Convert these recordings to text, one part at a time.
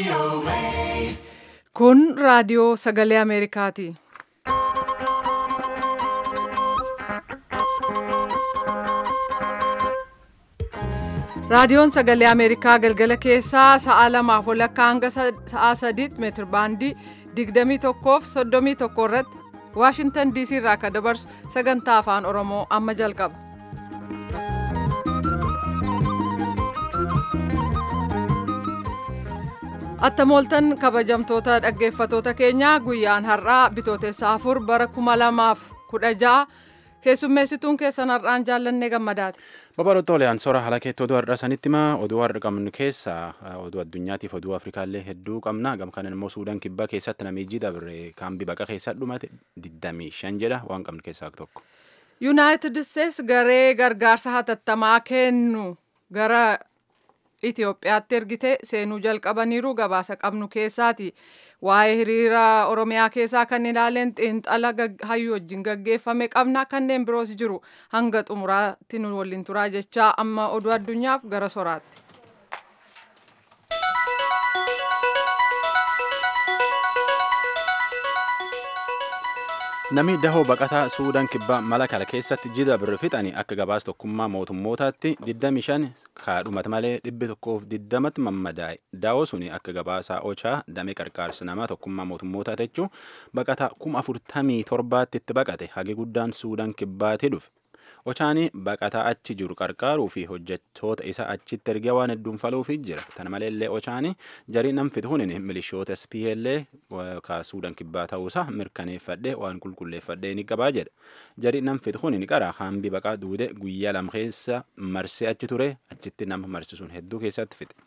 Kun raadiyoo sagalee Ameerikaati. Raadiyoon sagalee Ameerikaa galgala keessaa sa'a lamaaf walakkaa hanga sa'a sadiitti meetir baandii 21 fi 31 irratti Waashintan DC irraa akka dabarsu sagantaa afaan Oromoo amma jalqaba. Attamooltan kabajamtoota dhaggeeffatoota keenyaa guyyaan har'aa bitootessa afur bara kuma lamaaf kudha ja'a keessummeessituun keessan har'aan jaallannee gammadaati. Babal'oota oliyaan soora haala keetti oduu har'a sanitti himaa oduu har'a qabnu keessaa oduu addunyaatiif oduu afrikaallee hedduu qabna gam kanan immoo suudaan kibbaa keessatti namichi dabre kaambii baqa keessa dhumate 25 jedha waan qabnu keessaa tokko. Yuunaayitid Isteets garee gargaarsa hatattamaa kennu gara Itoophiyaatti ergite seenuu jalqabaniiru gabaasa qabnu keessaati. Waa'ee hiriira Oromiyaa keessaa kan ilaaleen xiinxala hayyuu wajjin gaggeeffame qabna kanneen biroos jiru hanga xumuraatti nu waliin turaa jechaa amma oduu addunyaaf gara soraatti. Namni dahoo baqataa Suudaan kibbaa Malakal keessatti jida birri fixanii akka gabaas tokkummaa mootummootaatti 25 kaadhumata malee 120tti mammadaa'e. Daawoo suni akka gabaasaa Ochaa damee qarqaarsa namaa tokkummaa mootummootaa jechuun baqataa 47,000tti itti baqate hagi guddaan Suudaan kibbaatti dhufe. Ochaanii baqataa achi jiru qarqaaruu fi hojjettoota isa achitti ergee waan hedduun faluufi jira. Kana maleellee Ochaanii jarii nam fituun milishoota SPLA kaasuudhaan kibbaa ta'uusaa mirkaneeffadhee waan qulqulleeffadhee ni qabaa jedha. Jarii nam fituun qara hambi baqaa duude guyyaa lama keessa marsee achi ture achitti nama marsisuun hedduu keessatti fixe.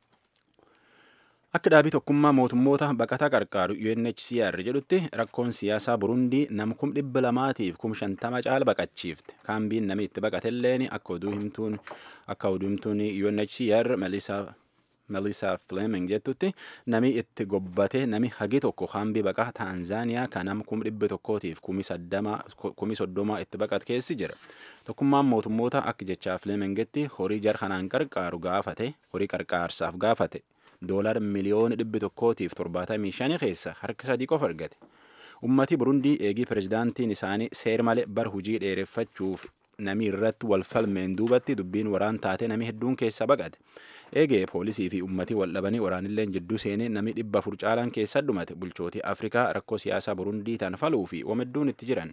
Akka dhaabii tokkummaa mootummoota baqataa qarqaaru UNHCR jedhutti rakkoon siyaasaa Burundii nam kum dhibba lamaatiif kum shantama caala baqachiifte. Kaambiin namni itti baqatelleen akka oduu himtuun akka oduu himtuun UNHCR Melissa Fleming jettutti nami itti gobbate nami hagi tokko kaambii baqaa Taanzaaniyaa kan nam kum dhibba tokkootiif kumi soddoma itti baqat keessi jira. Tokkummaan mootummoota akka jechaa Flemingitti horii jar kanaan qarqaaru gaafate horii qarqaarsaaf gaafate. Doolar miliyoona dhibbi tokkootiif torbaatamii shanii keessa harka sadii qofa argate. Ummati Burundii eegii pirezidaantiin isaanii seer malee bar hujii dheereffachuuf namii irratti wal falmeen duubatti dubbiin waraan taate namii hedduun keessa baqate. Eegee poolisii fi ummati wal dhabanii waraanilleen jidduu seenee namii dhibba afur caalaan keessa dhumate bulchootii Afrikaa rakkoo siyaasaa Burundii tan faluu fi wamedduun itti jiran.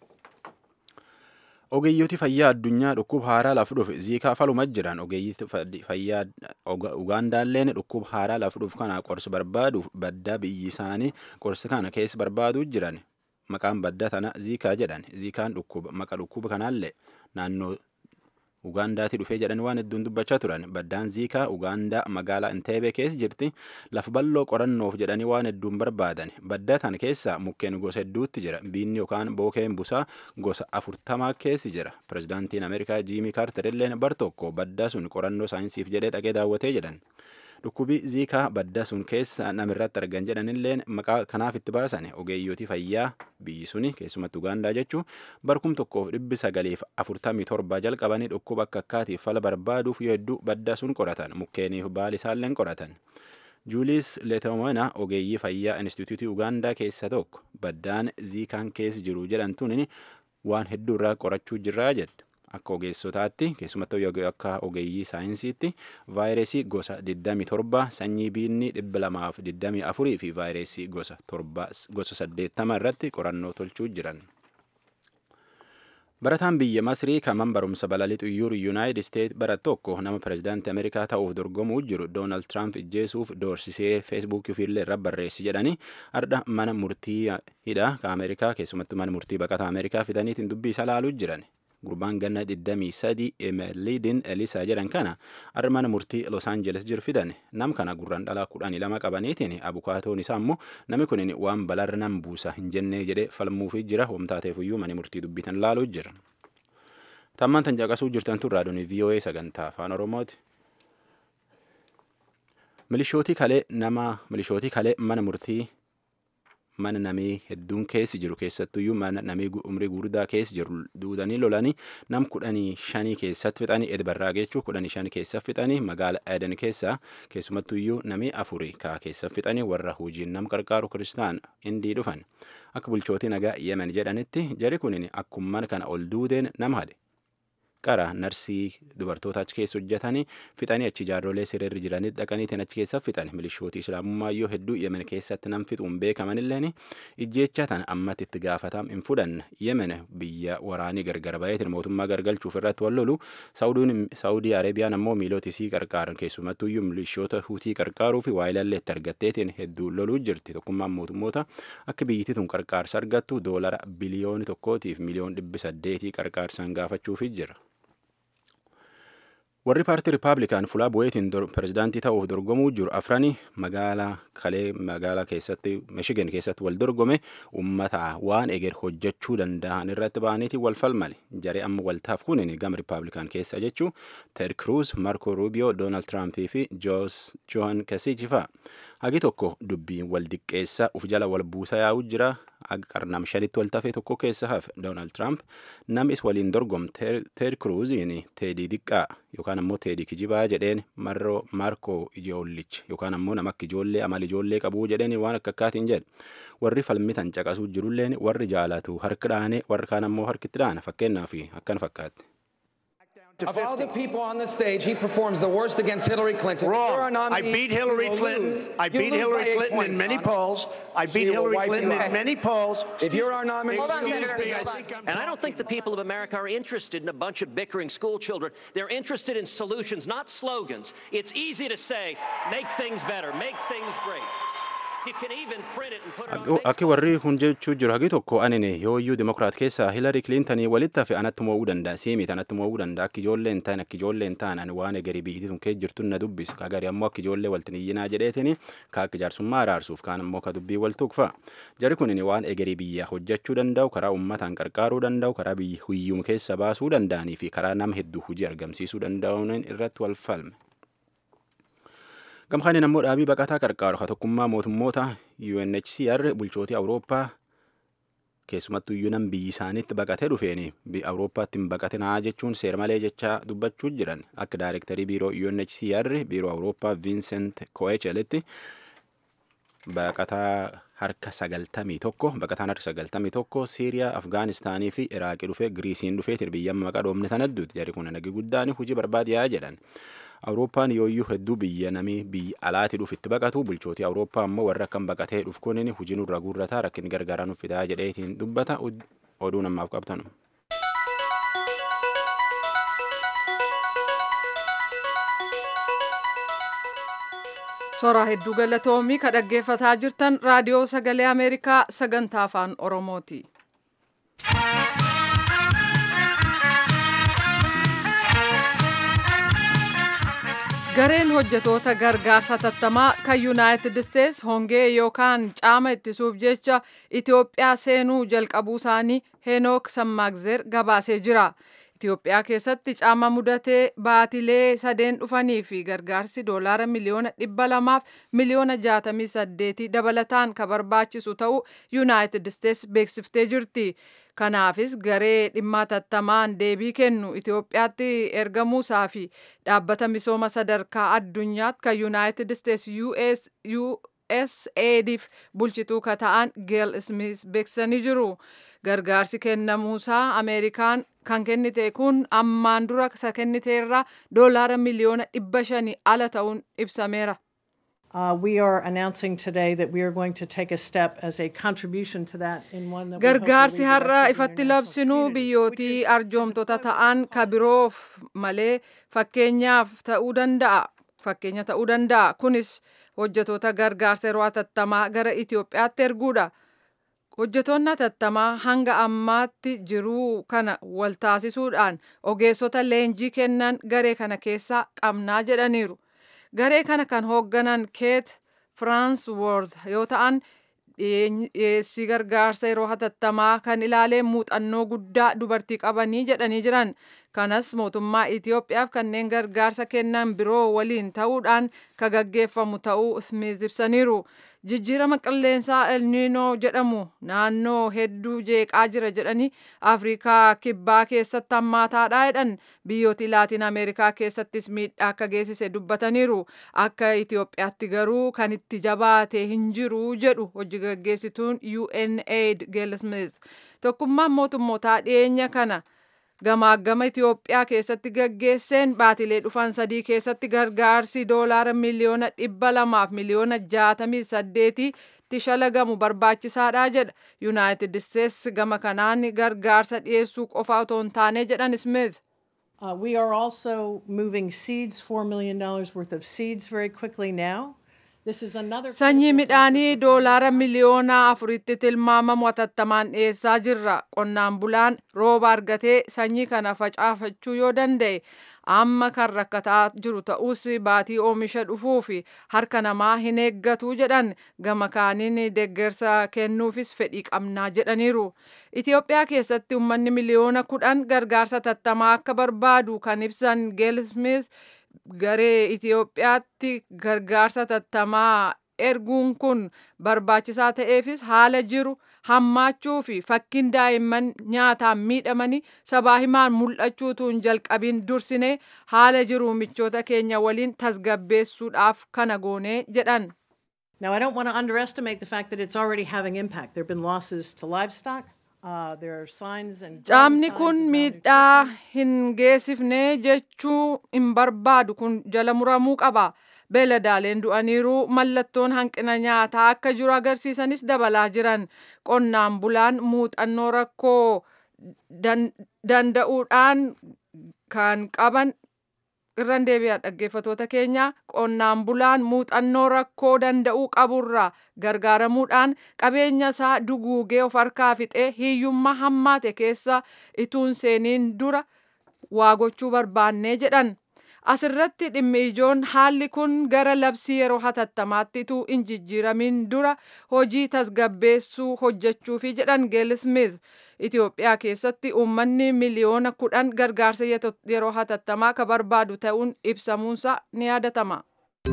Ogeeyyooti fayyaa addunyaa dhukkuba haaraa lafa dhufe ziikaa faluma jiran ogeeyyii fayyaa Ugaandaalleen dhukkuba haaraa lafa dhufu kana qorsi barbaaduuf baddaa biyyi isaanii qorsi kana keessa barbaaduu jiran maqaan badda tana ziikaa jedhan ziikaan dhukkuba maqa dhukkuba kanaallee naannoo Ugaandaatti dhufee jedhan waan hedduun dubbachaa turan baddaan ziikaa Ugaandaa magaalaa Inteebee keessa jirti lafa bal'oo qorannoof jedhanii waan hedduun barbaadan badda tan keessa mukkeen gosa hedduutti jira biinni yookaan bookeen busaa gosa afurtamaa keessi jira pirezidaantiin Ameerikaa Jiimii Kaarter illeen bar tokko baddaa sun qorannoo saayinsiif jedhee dhaqee daawwatee jedhan. Dhukkubi ziikaa badda sun keessa namirratti argan jedhanilleen maqaa kanaaf itti baasan ogeeyyooti fayyaa biyyi suni keessumatti Ugaandaa jechuun barkum tokkoof dhibbi sagaliif afurtamii torba jalqabanii dhukkuba akka akkaatiif fala barbaaduuf yoo hedduu badda sun qoratan mukkeeniif baali isaalleen qoratan. Juuliis Leetomana ogeeyyii fayyaa Inistituutii Ugaandaa keessa tokko baddaan ziikaan keessa jiru jedhantuun waan hedduu irraa qorachuu jirraa jedha. Akka ogeessotaatti keessumattuu akka ogeeyyii saayinsiitti vaayirasii gosa 27 sanyii biinni 224 fi vaayirasii gosa 80 irratti qorannoo tolchuu jiran. Barataan biyya Masrii kan barumsa balalii xuyyuur Yuunaayitid Isteet barat tokko nama pirezidaantii Ameerikaa ta'uuf dorgomuu jiru Doonaald Tiraamp ijjeesuuf doorsisee feesbuukii ofiillee irra barreessi jedhanii ardha mana murtii hidhaa kan Ameerikaa keessumattuu mana murtii baqataa Ameerikaa fidaniitiin dubbii isa laaluu jiran. gurbaan ganna 23 emeeliidin elisaa jedhan kana arra mana murtii los aangeles jiru fidan nam kana gurraan dhalaa kudhanii lama qabaniitiin abukaatoon isaa immoo namni kun waan balarra nan buusa hin jennee jedhee falmuufi jira homtaateefuyyuu mana murtii dubbitan laaluu jira. Tammaan tan caqasuu jirtan tun raadiyoon VOA sagantaa afaan Oromooti. Milishootii kalee nama milishootii kalee mana murtii mana namii hedduun keessi jiru keessattuyyuu mana namii umrii guddaa keessi jiru duudanii lolanii nam kudhanii shanii keessatti fixanii edbarraa jechuu kudhanii shan keessa fixanii magaala Eden keessa keessumattuyyuu namii afurii kaa keessa fixanii warra hojiin nam qarqaaru kiristaan indii dhufan akka bulchootii nagaa yemen jedhanitti jari kunin akkumman kana ol duudeen nam hade qara narsii dubartoota achi keessa hojjetanii fixanii achi jaarrolee sirriirra jiranii dhaqaniitiin achi keessa fixan milishootii islaamummaa yoo hedduu yemen keessatti nam fixuun beekamanilleen ijjecha tan ammatti itti gaafatam hin fudhanne yemen biyya waraanii gargar baheetiin mootummaa gargalchuuf irratti wal lolu saawudii areebiyaan ammoo miilota isii qarqaaran keessumattuyyuu milishoota huutii qarqaaruu fi waayilallee itti argatteetiin hedduu loluu jirti tokkummaan mootummoota akka biyyittii tun qarqaarsa argattu doolara biliyooni tokkootiif miliyoon dhibbi saddeetii qarqaarsaan gaafachuufi jira. warri paartii ripaablikaan fulaa bu'eetiin pirezidaantii ta'uuf dorgomuu jiru afrani magaalaa kalee magaalaa keessatti mishigan keessatti wal dorgome ummata waan eger hojjechuu danda'an irratti ba'aniiti wal falmale jaree amma waltaaf kunin gama ripaablikaan keessa jechuu ted kruuz marko ruubiyoo doonaald tiraampii fi johan kasiichi fa'a hagi tokko dubbiin wal diqqeessa uf jala wal buusa yaa'u jira aga qarnam shanitti wal tafee tokko keessa hafe doonaald tiraamp nam is waliin dorgom ted kruuziin teedii diqqaa yookaan ammoo teedii kijibaa jedheen marroo maarkoo ijoollich yookaan ammoo nama akka ijoollee amal ijoollee qabuu jedheen waan akka akkaatiin jedhe warri falmitan caqasuu jirulleen warri jaalatu harki dhaane warri kaan ammoo harkitti dhaana fakkeenyaaf akkan fakkaatti. Of all the people on the stage, he performs the worst against Hillary Clinton. If you're our Wrong. I nominee, beat you Hillary will Clinton. lose. I You beat lose Hillary by eight Clinton in points, many Hannah. polls. I She beat will Hillary wipe you Clinton out. in many polls. If you're our nominee, Hold on, excuse Senator. me, I Hold on. think I'm And I don't think the people of America are interested in a bunch of bickering school children. They're interested in solutions, not slogans. It's easy to say, make things better, make things great. You can even print it and put it on Akki Facebook. warri kun jechuu jiru hagi tokko anini yooyyuu dimokiraat keessaa hilarii kilintanii walitti hafe anatti mo'uu danda'a siimit anatti mo'uu danda'a akka ijoollee hin taane akka ijoollee hin taane ani waan egerii biyyitti tun kee jirtu na dubbisa ka gari ammoo akka ijoollee waltin iyyinaa jedheetini ka akka jaarsummaa araarsuuf kaan ammoo ka dubbii wal tuqfa jari kunin waan egerii biyyaa hojjechuu danda'u karaa ummataan qarqaaruu danda'u karaa biyya hiyyuma keessa baasuu danda'anii fi karaa nama hedduu hojii argamsiisuu danda'uun irratti wal falme. gamkaaniin ammoo dhaabii baqataa qarqaaru ka tokkummaa mootummoota UNHCR bulchootii Awurooppaa keessumattuu iyyuu nam biyyi isaaniitti baqatee dhufeeni Awurooppaatti hin baqatinaa jechuun seera malee jechaa dubbachuu jiran akka daayirektarii biiroo UNHCR biiroo Awurooppaa Vincent Coechelitti baqataa harka sagaltamii tokko baqataan harka sagaltamii tokko Siiriyaa Afgaanistaanii fi Iraaqii dhufee Giriisiin dhufeetiin biyya maqaa dhoomne tanadduuti jarri kun nagi guddaan hojii barbaadiyaa jedhan. Awurooppaan yooyyuu hedduu biyya namii biyya alaati dhuuf itti baqatu bulchootii Awurooppaa ammoo warra akkam baqatee dhuuf kunin hojii nurra guurrataa rakkin gargaaraa nuuf fidaa jedheetiin dubbata oduu namaaf qabtanu. Soraa hedduu galatoomii ka dhaggeeffataa jirtan raadiyoo sagalee Ameerikaa sagantaa afaan Oromooti. Gareen hojjetoota gargaarsa tattamaa kan Yuunaayitid Isteets hongee yookaan caama ittisuuf jecha Itoophiyaa seenuu jalqabuu isaanii Heenook Sammaagzeer gabaasee jira. Itoophiyaa keessatti caama mudatee baatilee sadeen dhufanii fi gargaarsi doolaara miliyoona dhibba lamaaf miliyoona jaatamii saddeetii dabalataan ka barbaachisu ta'uu Yuunaayitid Isteets beeksiftee jirti. Kanaafis garee dhimma tattamaan deebii kennu Itoophiyaatti ergamuusaa fi dhaabbata misooma sadarkaa addunyaatti kan Yuunaayitid Isteets USAIDif bulchituu ka ta'an Geel Smith beeksisanii jiru. Gargaarsi kennamuusaa Ameerikaan kan kennite kun ammaan dura isa kenniteerra doolaara miliyoona dhibba shanii ala ta'uun ibsameera. Uh, we are announcing today that we are going to take a step as a contribution to that in one that we hope will Gargaarsi lead the har'a rest of the ifatti international labsinu community, which biyyootii is arjoomtota ta'an ka biroof malee fakkeenyaaf ta'uu danda'a. Fakkeenya ta'uu danda'a. Kunis hojjetoota gargaarsa yeroo hatattamaa gara Itoophiyaatti erguudha. Hojjetoonni hatattamaa hanga ammaatti jiruu kana wal taasisuudhaan ogeessota leenjii kennan garee kana keessaa qabnaa jedhaniiru. Garee kana kan hoogganan Keet Firaansworth yoo ta'an dhiyeessii gargaarsa yeroo hatattamaa kan ilaaleen muuxannoo guddaa dubartii qabanii jedhanii jiran. Kanas mootummaa Itoophiyaaf kanneen gargaarsa kennan biroo waliin ta'uudhaan ka gaggeeffamu ta'uu Smith ibsaniiru. jijjiirama qilleensaa elniinoo jedhamu naannoo hedduu jeeqaa jira jedhanii afrikaa kibbaa keessatti hammaataadha jedhan biyyooti laatiin ameerikaa keessattis miidhaa akka geessise dubbataniiru akka itiyoophiyaatti garuu kan itti jabaate hin jiru jedhu hojii gaggeessituun UNAID Gail Smith tokkummaan mootummootaa dhiyeenya kana gamaagama Itiyoophiyaa keessatti gaggeesseen baatilee dhufan sadii keessatti gargaarsi doolaara miliyoona dhibba lamaaf miliyoona jaatamii saddeetitti shalagamu barbaachisaadha jedha yuunaayitid isteetsi gama kanaan gargaarsa dhiyeessuu qofa otoo hin taane jedhan Smith. Uh, we are also moving seeds, $4 million worth of seeds very quickly now. This is another Sanyii midhaanii doolaara miliyoona afuritti tilmaamamu hatattamaan dhiyeessaa jirra. Qonnaan bulaan rooba argatee sanyii kana facaafachuu yoo danda'e amma kan rakkataa jiru ta'us baatii oomisha dhufuu fi harka namaa hin eeggatu jedhan gama kaaniin deeggarsa kennuufis fedhii qabnaa jedhaniiru. Itiyoophiyaa keessatti uummanni miliyoona kudhan gargaarsa tattamaa akka barbaadu kan ibsan Geel Smith garee Itiyoophiyaatti gargaarsa tattamaa erguun kun barbaachisaa ta'eefis haala jiru hammaachuu fi fakkiin daa'imman nyaataan miidhamanii sabaa himaan mul'achuutu hin jalqabiin dursine haala jiru michoota keenya waliin tasgabbeessuudhaaf kana goonee jedhan. Now, I don't want to underestimate the fact that it's already having impact. There have been losses to livestock. Uh, there are signs and growing Caamni signs kun of miidhaa malnutrition. hin geessifne jechuu hin barbaadu kun jala muramuu qaba. Beeladaaleen du'aniiru mallattoon hanqina nyaataa akka jiru agarsiisanis dabalaa jiran. Qonnaan bulaan muuxannoo rakkoo dan- danda'uudhaan kan qaban irran deebi'a dhaggeeffatoota keenya qonnaan bulaan muuxannoo rakkoo danda'uu qaburraa gargaaramuudhaan qabeenya isaa duguugee of harkaa fixee hiyyummaa hammaate keessa ituun seeniin dura waa gochuu barbaannee jedhan. Asirratti dhimmi ijoon haalli kun gara labsii yeroo hatattamaatti ituu hin jijjiiramin dura hojii tasgabbeessuu hojjechuufi jedhan Geel Smith. Itiyoophiyaa keessatti uummanni miliyoona kudhan gargaarsa yeto- yeroo hatattamaa ka barbaadu ta'uun ibsamuunsa ni yaadatama.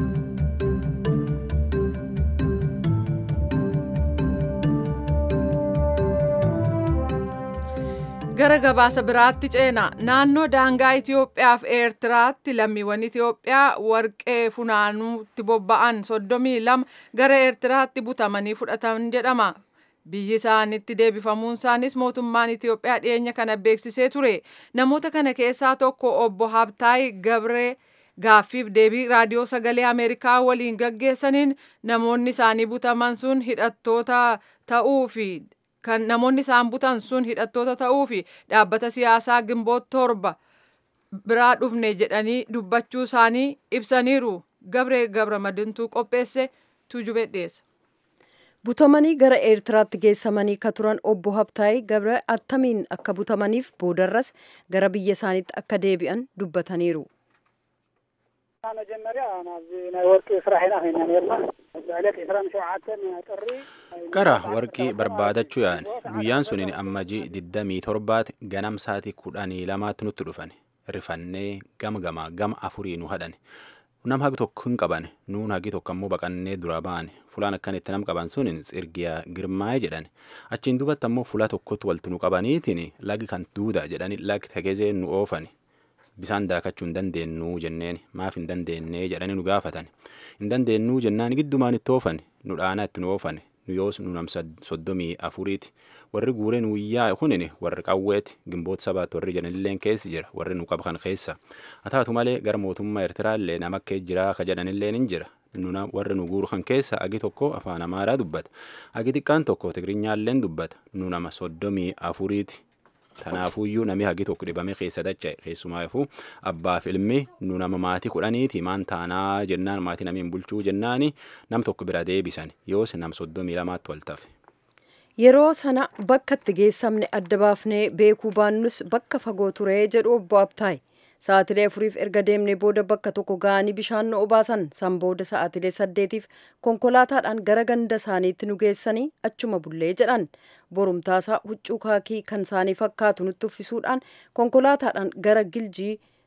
Gara gabaasa biraatti ceena naannoo daangaa Itiyoophiyaa fi Eertiraatti lammiiwwan Itiyoophiyaa warqee funaanuutti bobba'an soddomii lama gara Eertiraatti butamanii fudhatan jedhama. Biyyi isaanitti deebifamuun isaanis mootummaan Itiyoophiyaa dhiyeenya kana beeksisee ture. Namoota kana keessaa tokko obbo Habtaay Gabree gaaffiif deebii raadiyoo sagalee Ameerikaa waliin gaggeessaniin namoonni isaanii butaman sun hidhattoota ta'uu fi kan namoonni isaan butan sun hidhattoota ta'uu fi dhaabbata siyaasaa gimboot torba biraa dhufne jedhanii dubbachuu isaanii ibsaniiru. Gabree Gabramadintuu qopheesse tuujubee dhiyeessa. butamanii gara eertiraatti geessamanii ka turan obbo Habtaayii Gabree attamiin akka butamaniif boodarras gara biyya isaaniitti akka deebi'an dubbataniiru. መጀመርያ ናብዚ ናይ ወርቂ ስራሕ ኢና ኮይና ነርና ዕለት 27 ጥሪ Qara warqii barbaadachuu yaa'an guyyaan suniin ammajii 27 ganam sa'aatii kudhanii lamaatti nutti dhufan rifannee gama gamaa gama afurii nu hadhan nam hagi tokko hin qaban nuun hagi tokko ammoo baqannee dura ba'an fulaan akkanitti nam qaban sunin tsirgiyaa girmaa'ee jedhan achiin dubatti ammoo fula tokkotti walti nu qabaniitiin lagi kan duuda jedhani lagi tegezee nu oofani bisaan daakachuu hin dandeenyu jenneen maaf hin dandeennee jedhanii nu gaafatan hin dandeenyu jennaan giddumaan itti oofan nu dhaanaa itti nu oofan nu yoos nu nam sad- soddomii afuriiti warri guuree nu yaa kunin warri qawweeti gimboota sabaatti warri jedhanilleen keessi jira warri nu qaban keessa haa taatu malee gara mootummaa eertiraallee nama akka jira ka jedhanilleen hin jira nuna warri nu guuru kan keessa agi tokko afaan amaaraa dubbata agi xiqqaan tokko tigrinyaalleen dubbata nu nama soddomii afuriiti Kanaafuyyuu namni hagi tokko dhibame keessa dacha'e keessumaafuu abbaaf ilmi nu nama maatii kudhaniiti maan taanaa jennaan maatii namiin bulchuu jennaani nam tokko bira deebisan yoos nam soddomii lamaatti wal tafe. Yeroo sana bakka itti geessamne adda baafnee beekuu baannus bakka fagoo ture jedhu obbo Habtaay. Sa'aatilee afuriif erga deemnee booda bakka tokko ga'anii bishaan nu obaasan san booda sa'aatilee saddeetiif konkolaataadhaan gara ganda isaaniitti nu geessanii achuma bullee jedhan. Borumtaasaa huccuu kaakii kan isaanii fakkaatu nutti uffisuudhaan konkolaataadhaan gara giljii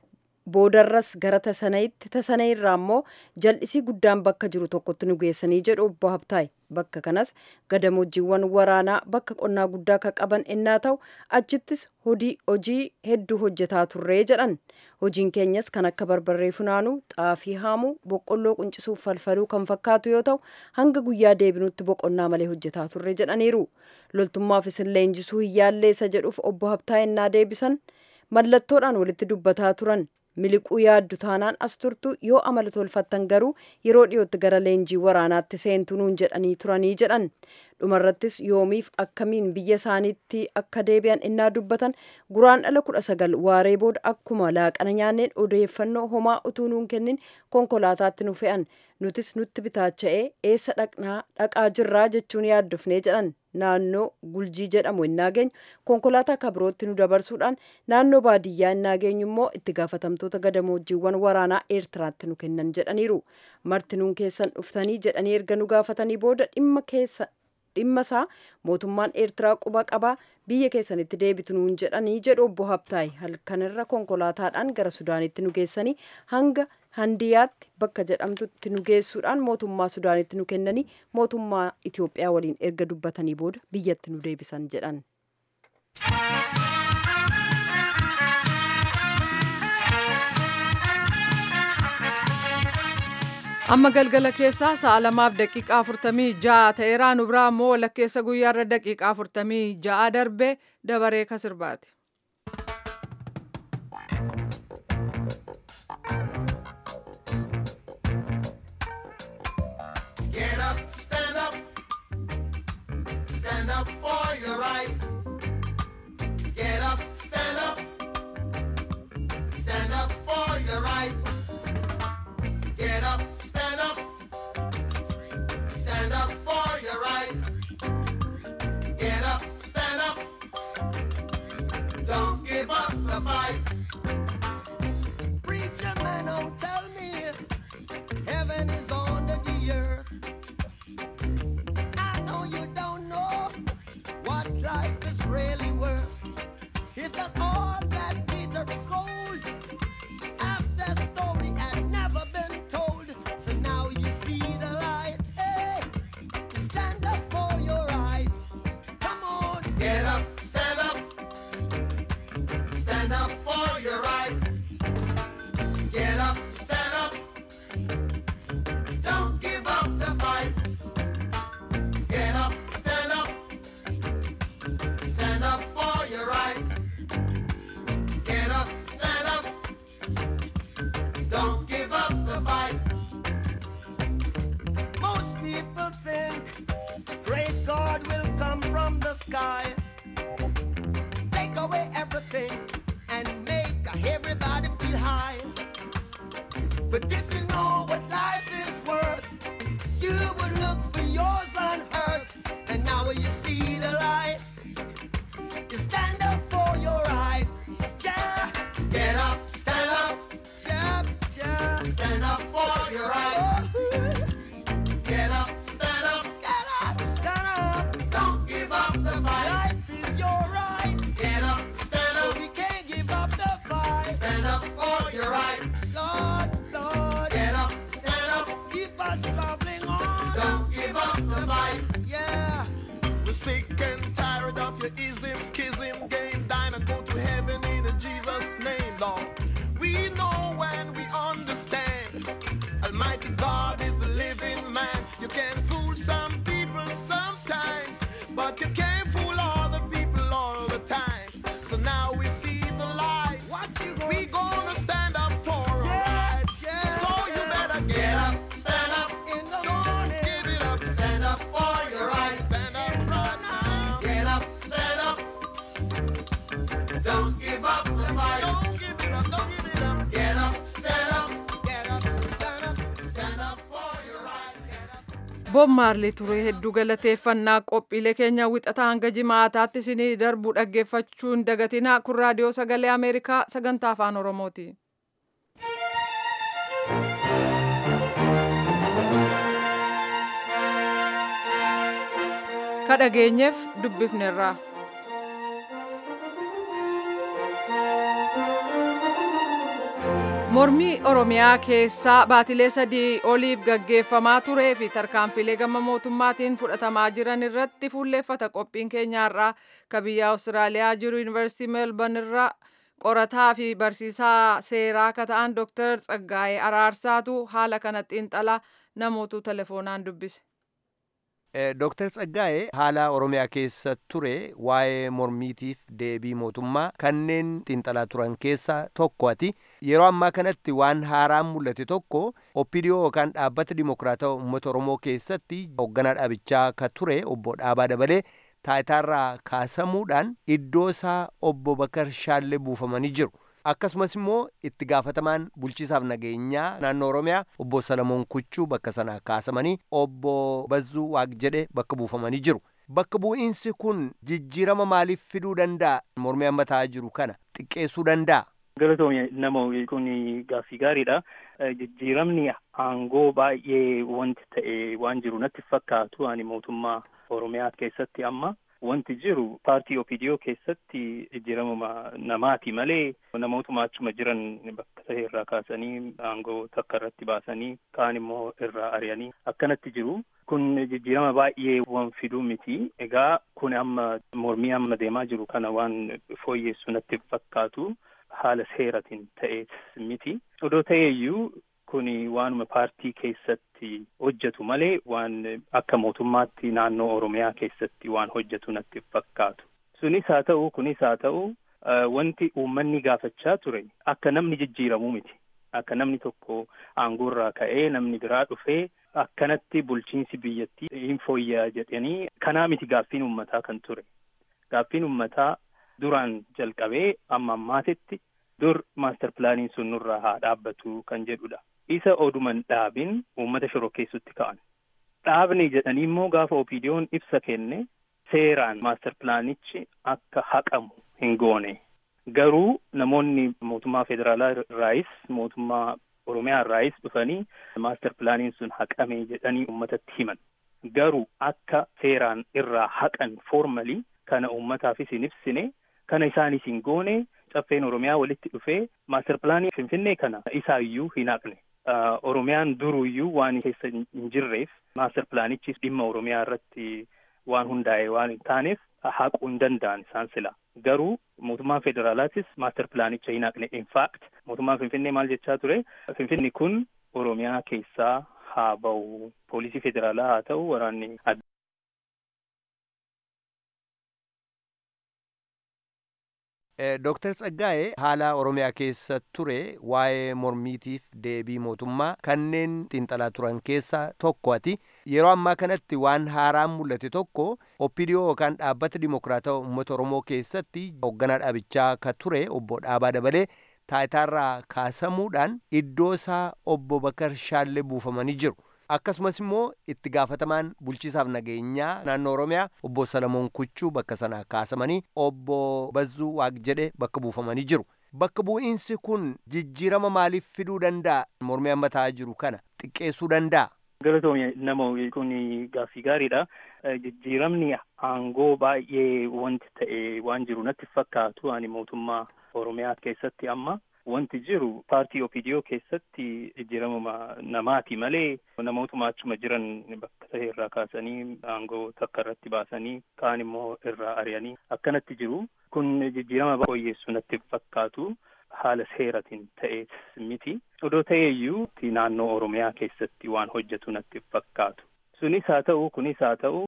boodarras gara tasanayitti tasana irraa immoo jal'isii guddaan bakka jiru tokkotti nu geessanii jedhu obbo Habtaay bakka kanas gadamoojiiwwan waraanaa bakka qonnaa guddaa kan qaban ennaa ta'u achittis hojii hedduu hojjetaa turree jedhan hojiin keenyas kan akka barbarree funaanuu xaafii haamuu boqqolloo quncisuuf falfaluu kan fakkaatu yoo ta'u hanga guyyaa deebinutti boqonnaa malee hojjetaa turre jedhaniiru loltummaaf isin leenjisuu hin yaalleessa jedhuuf obbo Habtaay ennaa deebisan mallattoodhaan walitti dubbataa turan miliquu yaaddu taanaan as turtu yoo amala tolfattan garuu yeroo dhiyootti gara leenjii waraanaatti seentu nuun jedhanii turanii jedhan dhumarrattis yoomiif akkamiin biyya isaaniitti akka deebi'an innaa dubbatan guraan dhala kudha sagal waaree booda akkuma laaqana nyaanneen odeeffannoo homaa utuu nuun kennin konkolaataatti nu fe'an nutis nutti bitaacha'ee eessa dhaqnaa dhaqaa jirraa jechuun yaaddofnee jedhan naannoo guljii jedhamu innaa geenyu konkolaataa kabirootti nu dabarsuudhaan naannoo baadiyyaa innaa geenyu immoo itti gaafatamtoota gadamoojiiwwan waraanaa eertiraatti nu kennan jedhaniiru marti nuun keessan dhuftanii jedhanii erga nu gaafatanii booda dhimma keessa dhimma isaa mootummaan eertiraa quba qabaa biyya keessanitti deebitu nuun jedhanii jedhu obbo Habtaay halkanirra konkolaataadhaan gara Sudaanitti nu geessanii hanga handiyaatti bakka jedhamtutti nu geessuudhaan mootummaa Sudaanitti nu kennanii mootummaa Itoophiyaa waliin erga dubbatanii booda biyyatti nu deebisan jedhan. amma galgala keessaa sa'a lamaaf daqiiqaa afurtamii ja'a ta'eeraa nu biraa immoo walakkeessa guyyaarra daqiiqaa afurtamii ja'a darbee dabaree ka sirbaati. Get up, stand up, stand up for your right. Get up, stand up, stand up for your right. Get up, stand up, stand up for your right. Get up, stand up, don't give up the fight. Preacher man, don't tell me heaven is under the earth. I know you don't know what life is really worth. Is that all that Peter is gold? After story had never been told, so now you see the light. Hey, stand up for your right. Come on, get up, stand up, stand up for your right. Get up, stand up. Don't give up the fight. Get up, stand up. Stand up for your right. Get up, stand up. Don't give up the fight. Most people think great God will come from the sky. Take away everything and make everybody feel high. But if you know what life is worth, you would look for yours on earth. And now you see the light. You stand up for your rights. Ja, get up, stand up. Ja, ja, stand up for your rights. Get up, stand up. Get up, stand up. Don't give up the fight. Life is your right. Get up, stand up. We can't give up the fight. Stand up for your right. Lord, Lord. Get up, stand up. Keep us traveling on. Don't give up the fight. Yeah. We're sick and tired of your ism, schism, game, dine and go to heaven in Jesus' name, Lord. We know when we understand. Almighty God is a living man. You can fool some people sometimes, but you can't fool all the people all the time. So now we see the light. What you gonna we gonna stand up for our rights. So you better get up, stand up in the morning. Give it up, Stand up for your right. stand up right now. Get up, stand up. Don't give up the fight. Don't give it up, don't give it up. Get up, stand up. Get up, stand up. Stand up for your right. Get up. Bob Maarlii turee hedduu galateeffannaa qophiilee keenya wixataa hanga jimaataatti isinii darbu dhaggeeffachuun dagatinaa kun raadiyoo sagalee Ameerikaa sagantaa afaan Oromooti. Ka dhageenyeef dubbifneerra. Mormii Oromiyaa keessaa baatilee sadii oliif gaggeeffamaa turee fi tarkaanfilee gama mootummaatiin fudhatamaa jiran irratti fuulleeffata qophiin keenyaarraa ka biyya Awustiraaliyaa jiru Yuunivarsiitii Meelban irraa qorataa fi barsiisaa seeraa ka ta'an Dr. Tsaggaayee Araarsaatu haala kana xiinxalaa namootu telefoonaan dubbise. Dooktar Tsaggaa'ee haala Oromiyaa keessa ture waa'ee mormiitiif deebii mootummaa kanneen xiinxalaa turan keessaa tokko ati yeroo ammaa kanatti waan haaraan mul'ate tokko oppidiyoo yookaan dhaabbata dimokiraatawaa uummata Oromoo keessatti hoogganaa dhaabichaa ka ture obbo Dhaabaa Dabalee taayitaarraa kaasamuudhaan iddoo isaa obbo Bakar Shaallee buufamanii jiru. akkasumas immoo itti gaafatamaan bulchiisaaf nageenyaa naannoo oromiyaa obbo salamoon kuchuu bakka sana kaasamanii obbo bazzuu waaqjedhe bakka buufamanii jiru bakka bu'iinsi kun jijjiirama maaliif fiduu danda'a mormii amma ta'aa jiru kana xiqqeessuu danda'a. galatoomii nama kun gaaffii gaariidha jijjiiramni aangoo baay'ee wanti ta'e waan jiru natti fakkaatu ani mootummaa oromiyaa keessatti amma wanti jiru paartii opidiyoo keessatti jijjiirama namaati malee namootuma achuma jiran bakka ta'e irraa kaasanii aangoo takka irratti baasanii kaan immoo irraa ari'anii akkanatti jiru kun jijjiirama baay'ee waan fiduu miti egaa kun amma mormii amma deemaa jiru kana waan fooyyeessu natti fakkaatu haala seeratiin ta'ees miti odoo ta'eeyyuu kuni waanuma paartii keessatti hojjetu malee waan akka mootummaatti naannoo oromiyaa keessatti waan hojjetu natti fakkaatu sunis haa ta'u kunis haa ta'u wanti uummanni gaafachaa ture akka namni jijjiiramuu miti akka namni tokko aangoorraa ka'ee namni biraa dhufee akkanatti bulchiinsi biyyattii hin fooyya'a jedhanii kanaa miti gaaffiin uummataa kan ture gaaffiin uummataa duraan jalqabee amma ammaatitti dur maaster pilaaniin sun nurraa haa dhaabbatu kan jedhudha. isa oduman dhaabin uummata shorokkeessutti ka'an. Dhaabni jedhanii immoo gaafa opiidiyoon ibsa kenne seeraan maaster pilaanichi akka haqamu hin goone. Garuu namoonni mootummaa federaalaa irraayis mootummaa oromiyaa irraayis dhufanii maaster pilaaniin sun haqame jedhanii uummatatti himan. Garuu akka seeraan irraa haqan foormalii kana uummataafis hin ibsine kana isaanis hin goone caffeen oromiyaa walitti dhufee maaster pilaanii finfinnee kana isaayyuu hin haqne. Oromiyaan duruyyuu waan keessa hin jirreef maaster pilaanichis dhimma Oromiyaa irratti waan hundaa'e waan hin taaneef haquu hin danda'an isaan sila. Garuu mootummaan federaalaatis maaster pilaanicha hin haqne. In fact mootummaan Finfinnee maal jechaa ture? Finfinni kun Oromiyaa keessaa haa ba'u. Poolisii federaalaa haa ta'u waraanni Dooktar Tsaggaa'ee haala Oromiyaa keessa ture waa'ee mormiitiif deebii mootummaa kanneen xiinxalaa turan keessaa tokko ati yeroo ammaa kanatti waan haaraan mul'ate tokko oppidiyoo yookaan dhaabbata dimokiraatawaa uummata Oromoo keessatti hoogganaa dhaabichaa ka ture obbo Dhaabaa Dabalee taayitaarraa kaasamuudhaan iddoo isaa obbo Bakar Shaallee buufamanii jiru. akkasumas immoo itti gaafatamaan bulchiisaaf nageenyaa naannoo oromiyaa obbo salamoon kuchuu bakka sana kaasamanii obbo bazzuu waaqjedhe bakka buufamanii jiru bakka bu'iinsi kun jijjiirama maaliif fiduu danda'a mormii amma ta'aa jiru kana xiqqeessuu danda'a. galatoomii nama kun gaaffii gaariidha jijjiiramni aangoo baay'ee wanti ta'e waan jiru natti fakkaatu ani mootummaa oromiyaa keessatti amma wanti jiru paartii opidiyoo keessatti jijjiirama namaati malee namootuma achuma jiran bakka ta'e irraa kaasanii aangoo takka irratti baasanii kaan immoo irraa ari'anii akkanatti jiru kun jijjiirama fooyyeessu natti fakkaatu haala seeratiin ta'ees miti odoo ta'eeyyuu naannoo oromiyaa keessatti waan hojjetu natti fakkaatu sunis haa ta'u kunis haa ta'u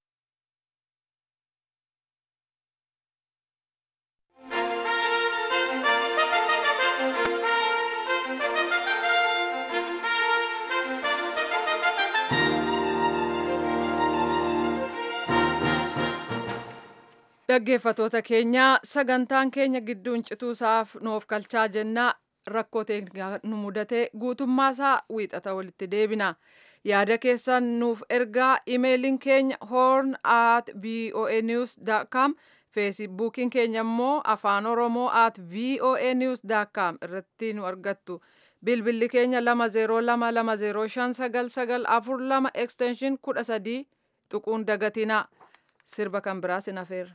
Dhaggeeffatoota keenya sagantaan keenya gidduun cituusaaf nuuf kalchaa jennaa rakkoo teeknikaa nu mudate guutummaasaa wiixata walitti deebina. Yaada keessan nuuf ergaa imeeliin keenya horn at voanews.com feesibuukiin keenya immoo afaan oromoo at voanews.com irratti nu argattu. Bilbilli keenya 2022059942 extension 13 tuquun dagatina. Sirba kan biraas hin hafeerra.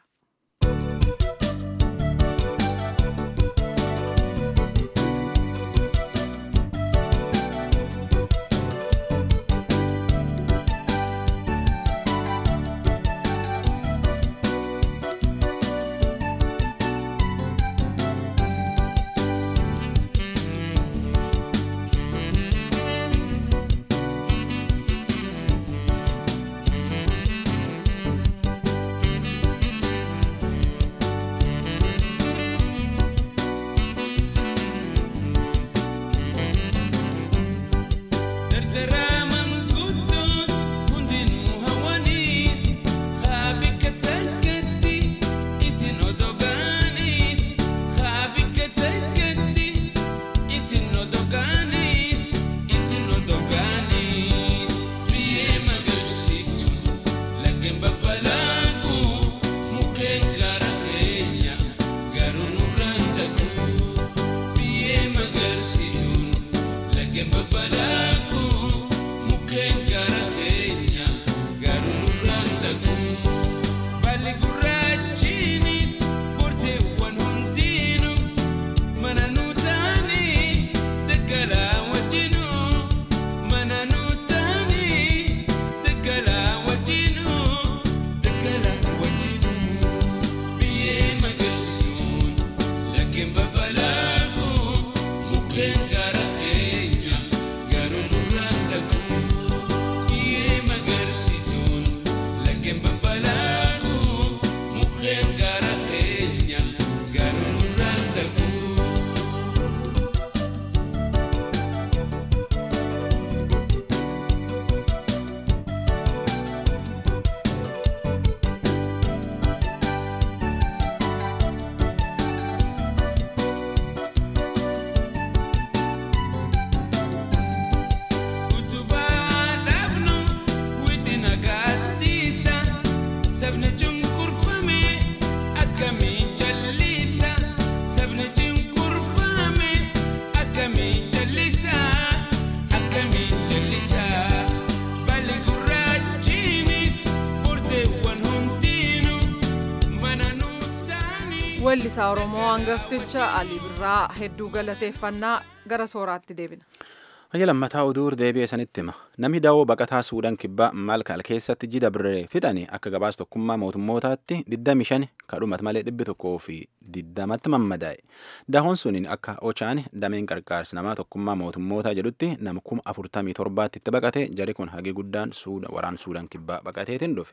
weellisaa oromoo hangafticha alii birraa hedduu galateeffannaa gara sooraatti deebina. Hayya lammataa oduu deebi'ee sanitti hima. Namni daawoo baqataa Suudaan kibbaa Malkaal keessatti jida birree fixanii akka gabaas tokkummaa mootummootaatti 25 kadhumat malee dhibbi tokkoo fi 20tti mammadaa'e. Daawoon suniin akka Ochaan dameen qarqaarsa namaa tokkummaa mootummootaa jedhutti nama kuma 47 itti baqate jari kun hagi guddaan waraan Suudaan kibbaa baqateetiin dhufe.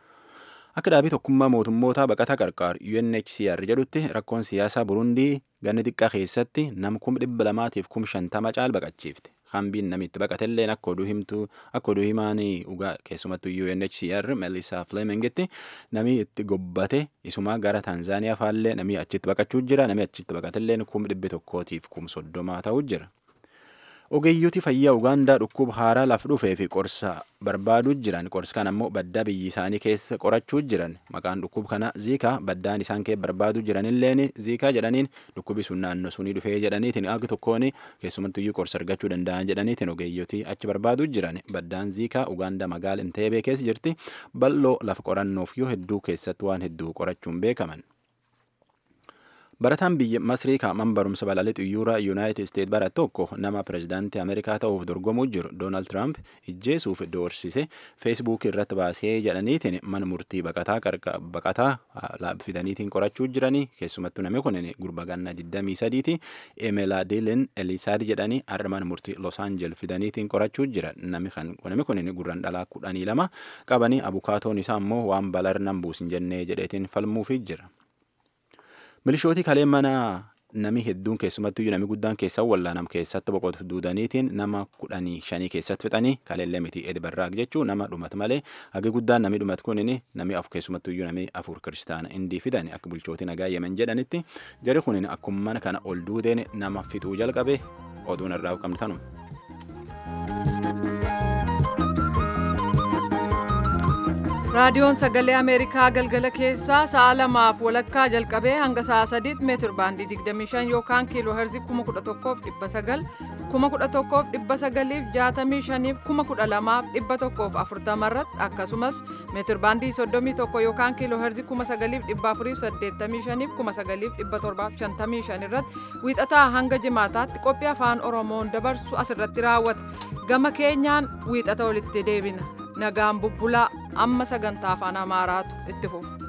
Akka dhaabii tokkummaa mootummootaa baqataa qarqaar UNHCR jedhutti rakkoon siyaasaa Burundii ganni xiqqaa keessatti nam kum dhibba lamaatiif kum shantama caal baqachiifte. Hambiin namitti baqatelleen akka oduu himtuu akka oduu himaanii dhugaa keessumattuu UNHCR Melissa Flemingitti namni itti gobbate isumaa gara Tanzaaniyaa faallee namni achitti baqachuu jira namni achitti baqatelleen kum dhibbi tokkootiif kum soddomaa ta'uu jira. Ogeeyyooti fayyaa Ugaandaa dhukkuba haaraa laf dhufee fi qorsa barbaaduu jiran qorsa kan ammoo baddaa biyyi isaanii keessa qorachuu jiran maqaan dhukkuba kana ziikaa baddaan isaan kee barbaaduu jiranilleen ziikaa jedhaniin dhukkubi sun naannoo sunii dhufee jedhaniitiin akka tokkoon keessumattuyyuu qorsa argachuu danda'an jedhaniitiin ogeeyyooti achi barbaaduu jiran baddaan ziikaa Ugaandaa magaala Inteebee keessa jirti bal'oo lafa qorannoof yoo hedduu keessatti waan hedduu qorachuun beekaman. Barataan biyya Masrii kaaman barumsa balalii xiyyoora Yuunaayitid Isteet bara tokko nama pirezidaantii Ameerikaa ta'uuf dorgomuu jiru Doonaald Tiraamp ijjeesuuf doorsise feesbuukii irratti baasee jedhaniitiin mana murtii baqataa fidaniitiin qorachuu jiranii keessumattuu namni kun gurba ganna 23ti Emelaadeelen Elisaad jedhanii har'a mana murtii Los Aanjel fidaniitiin qorachuu jira namni kun gurran dhalaa kudhanii lama qabanii abukaatoon isaa immoo waan balarnan buusin jennee jedheetiin falmuufii jira. Milishooti kalee mana nami hedduun keessumattuu nami guddaan keessaa wallaanam keessatti boqotu duudaniitiin nama kudhanii shanii keessatti fixanii kaleellee miti edbarraaq jechuu nama dhumat malee hagi guddaan nami dhumat kunin nami af keessumattuu nami afur kiristaana indii fidan akka bulchooti nagaa yemen jedhanitti jari kunin akkuma kana ol duudeen nama fixuu jalqabe oduun irraa qabnu tanuma. raadiyoon sagalee ameerikaa galgala keessaa sa'a lamaaf walakkaa jalqabee hanga sa'a sadiitti meetir baandii 25 yookaan kiiloo herzii 11,900 11,965 11,240 irratti akkasumas meetir baandii 31 yookaan kiiloo herzii 9,485 9,755 irratti wiixataa hanga jimaataatti qophii afaan oromoon dabarsu asirratti raawwata gama keenyaan wiixata walitti deebina nagaan bubbulaa amma sagantaa afaan amaaraatu itti fufa.